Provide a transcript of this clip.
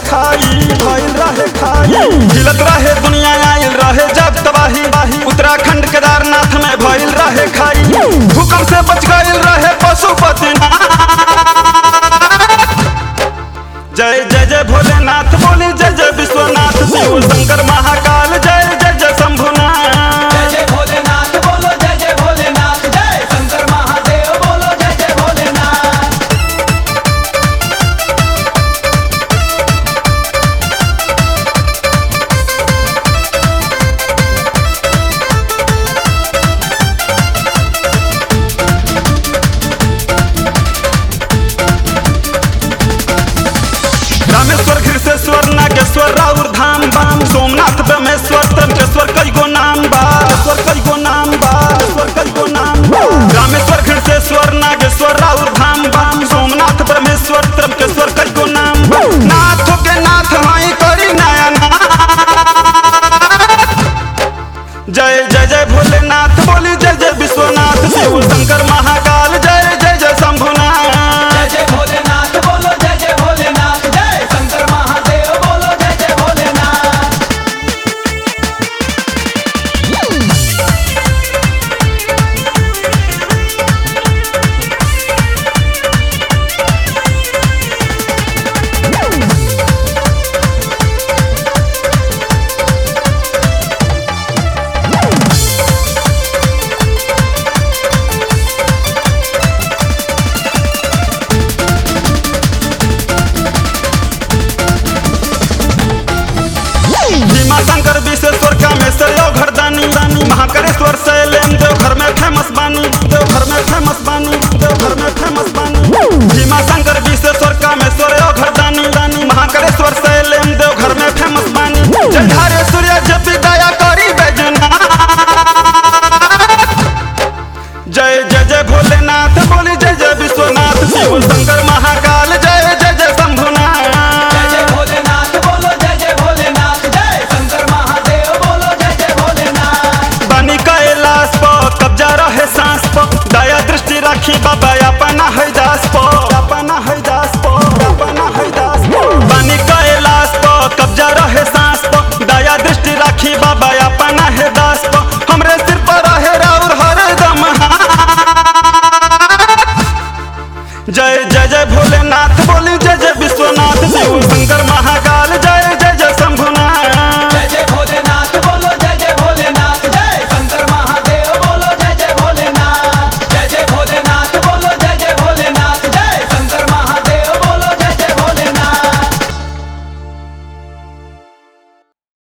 खाई भइल रहे खाई हिलत रहे दुनिया आइल रहे जब तबाही उत्तराखंड केदारनाथ में भइल रहे खाई भूकंप से बच गइल रहे पशुपति जय जय जय भोलेनाथ बोली जय जय विश्वनाथ शिव शंकर महाकाल जय जय जय शंभुनाथ जय जय भोलेनाथ बोलो जय जय भोलेनाथ जय शंकर महादेव बोलो जय जय भोलेनाथ रामेश्वर घृतेश्वर नागेश्वर राउर धाम बाम सोमनाथ ब्रह्मेश्वर तंकेश्वर कई गो नाम बा ईश्वर कई गो नाम बा ईश्वर कई गो नाम बा रामेश्वर घृतेश्वर नागेश्वर राउर धाम बाम सोमनाथ ब्रह्मेश्वर तंकेश्वर कई गो नाम बा नाथों के नाथ माई करी नया नाथ जय जय जय भोलेनाथ बोली जय जय विश्वनाथ शिव शंकर महा